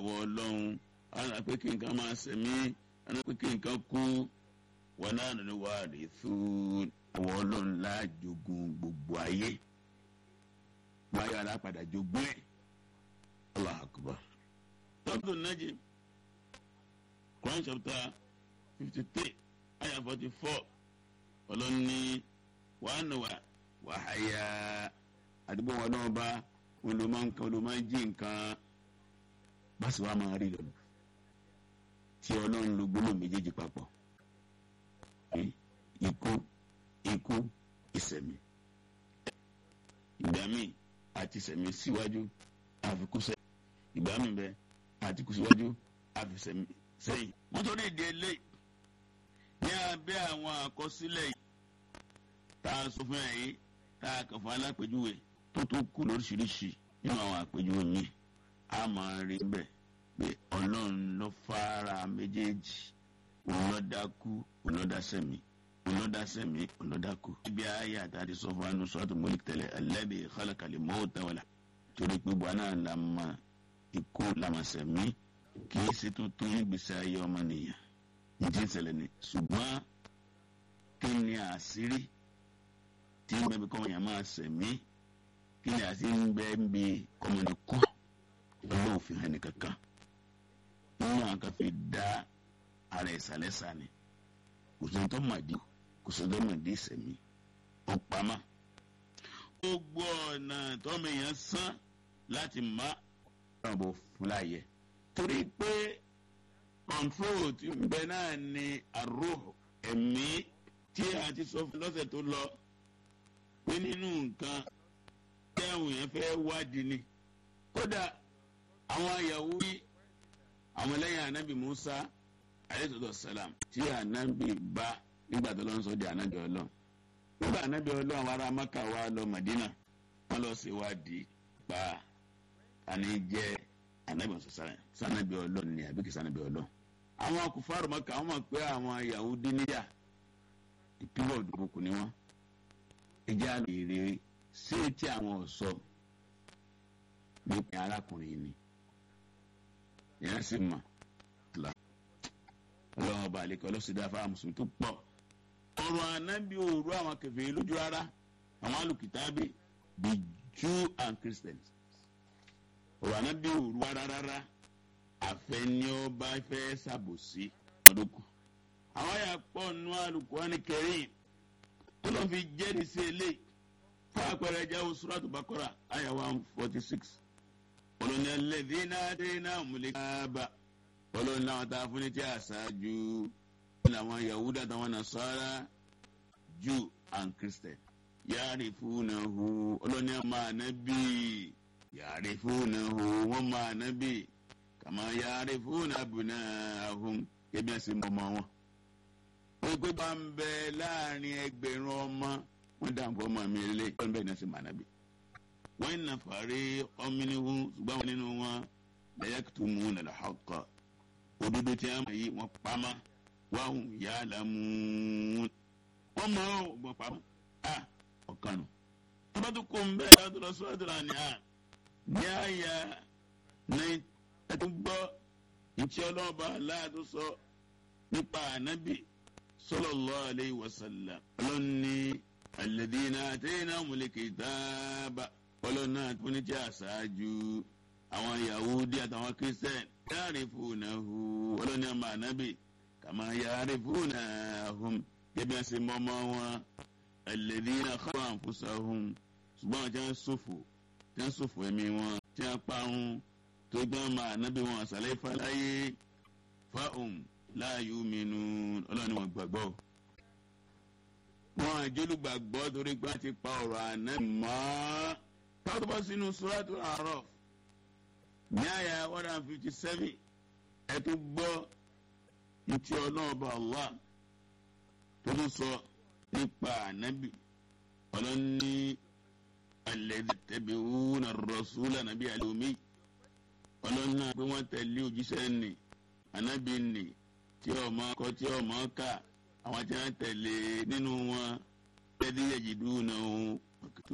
àwọ̀ ọlọ́run àná pé kí nǹkan máa sẹ̀mí àná pé kí nǹkan kú wọn náà nínú wa rè fún àwọ̀ ọlọ́run láàjogún gbogbo ayé báyọ̀ alápadà jogún ẹ̀ allah akbar. Surah Najm Quran chapter fifty three ayah forty four ọlọ́ni wàá nà wá wàháyà àdúgbò wọn náà bá olùmọ̀ nǹkan olùmọ̀ jí nǹkan báṣì wàá máa rí lọ́nà tí ọlọ́run ló gbólóhùn méjèèjì papọ̀ ikú ikú ìsẹ̀mí ìgbà míì àti ìsẹ̀mí síwájú àfikún sẹ́yìn ìgbà míì bẹ́ẹ̀ àti kù síwájú àfìsẹ̀mí sẹ́yìn. wọ́n tó ní ìdí eléyìí ní abẹ́ àwọn àkọsílẹ̀ yìí tá a sọ fún ẹ̀ yìí tá a kàn fún alápèjúwe tó tó kú lóríṣiríṣi nínú àwọn àpèjúwe míì a máa rí bẹ́ẹ̀ pé ọlọ́run ló fara méjèèjì òun ló dákú òun ló dá sẹ́mi òun ló dá sẹ́mi òun ló dákú. ibi ayé àtàdé sọ fún anú sọ́ọ́tù mọ́lìkì tẹ́lẹ̀ alladhi khalaqal mawta wal torí pé buhari náà la máa ikú lamasẹ̀mí kì í ṣe tuntun nígbèsè ayé ọmọnìyàn ní ti ń ṣẹlẹ̀ ni ṣùgbọ́n kí ni àṣírí tí ń bẹ́ẹ̀ bí kọ́mọ̀yàn máa ṣẹ̀mí kí ni àṣírí ń bẹ́ẹ̀ bí kọ́mọ̀nì kú ọlọ́run fi hàn nìkankan nínú àwọn kan fi dá ara ìsàlẹ̀sà ni kò sí tó màdí kò sí tó màdí ìṣẹ̀mí ó pamọ́ gbogbo ọ̀nà tọ́mọ èèyàn sán láti má náà bò fúláyẹ. torí pé kọ̀ǹtrol tí ń bẹ náà ni àrò ẹ̀mí tí a ti sọ fún lọ́sẹ̀ tó lọ pé nínú nǹkan tí àwọn èèyàn fẹ́ wádìí ni. kódà àwọn Yahudi àwọn lẹ́yìn anabi Musa alayhi salam tí anabi bá nígbà tó lọ ń sọ di anabi Ọlọ́run nígbà anabi Ọlọ́run àwọn ará Maka wa lọ Madina wọn lọ ṣèwádìí pa ani jẹ anabi ọsọsọrọ sanabi Ọlọ́run ni àbí kì sanabi Ọlọ́run àwọn akufaru Maka wọn mọ pé àwọn Yahudi níyà ìpínlẹ̀ òdòdó ni wọn ìjà lèrè sí etí àwọn ọsọ nípa arákùnrin ni yẹn sì mọ Ọlọ́run ọba àlekọ ọlọsídàá fáwọn mùsùlùmí tó pọ̀ ọ̀rọ̀ anabi òru àwọn kèfèrí lójú rárá àwọn alùkìtàbí the Jew and Christians ọ̀rọ̀ anábì òru rárá rárá àfẹni ọba fẹ́ ṣàbòsí ọdọkù. àwọn àyà pọ̀ nù Al-Qur'ani Karim tó lọ́ fi jẹ́rìí sí eléyìí fún àpẹẹrẹ ẹja Suratu Baqara àyà one forty six ọlọ́ni alladhina ataynahumul kitaba ọlọ́ni làwọn tá a fún ní tí a ṣáájú làwọn Yahuda àtàwọn Nasara Jew and Christian ya'rifunahu ọlọ́ni àmà ànábì ya'rifunahu wọ́n mọ ànábì kama ya'rifuna abna'ahum ebi ẹsẹ̀ mọ́ ọmọ wọn. wọ́n gbé bá ń bẹ láàrin ẹgbẹ̀rún ọmọ wọ́n dà fọ́ ọmọ mi lé wọ́n bẹ̀ ní ẹsẹ̀ mọ́ ànábì. wọ́n ń nàfàrí ọmọnìhun ṣùgbọ́n wọn nínú wọn la yaktumuna al-haqqa òdodo tí a mọ̀ yìí wọ́n pamọ́ wa hum ya'lamun wọ́n mọ̀ ọ́ wọ́n pamọ́ a ọ̀kan nù. tọ́bátù kò ń bẹ́ẹ̀ láti lọ sọ́dọ̀ àní à ní àyà ní ẹtú gbọ́ ntí ọlọ́ọ̀bá aláàdó sọ nípa ànábì sallallahu alayhi wa sallam ọlọ́ni alladhina ataynahumul kitaba ọlọ́ni náà tó ní tí àṣáájú àwọn Yahudi àtàwọn Christian ya'rifunahu ọlọ́ni àmà ànábì kama ya'rifunahum gẹ́gẹ́ bí wọ́n ṣe mọ́mọ́ wọn alladhina kharu anfusahum ṣùgbọ́n àwọn tí wọ́n ṣòfò tí wọ́n ṣòfò ẹ̀mí wọn tí wọ́n parun tó gbọ́n máa nábì wọn àṣàlẹ̀ ìfàlàyé fáwọn láàyò mìínú ọlọ́ni wọn gbàgbọ́. wọn àjọlùgbàgbọ́ torí pé wọ́n ti pa ọ̀rọ̀ àná mọ́. táwọn bá sínú suratul A'raf ní àyà one hundred and fifty seven ẹ tó gbọ́ ntí ọlọ́ọ̀bà Allah tó tún sọ nípa ànábì ọlọ́ni alladhi tabi'una ar-rasula nàbí àlùmí ọlọ́run náà pé wọ́n tẹ̀lé òjíṣẹ́ nì ànábì nì tí ọmọ kọ tí ọmọ kà àwọn tí wọ́n tẹ̀lé nínú wọn lẹ́dí yẹ̀jìdú náà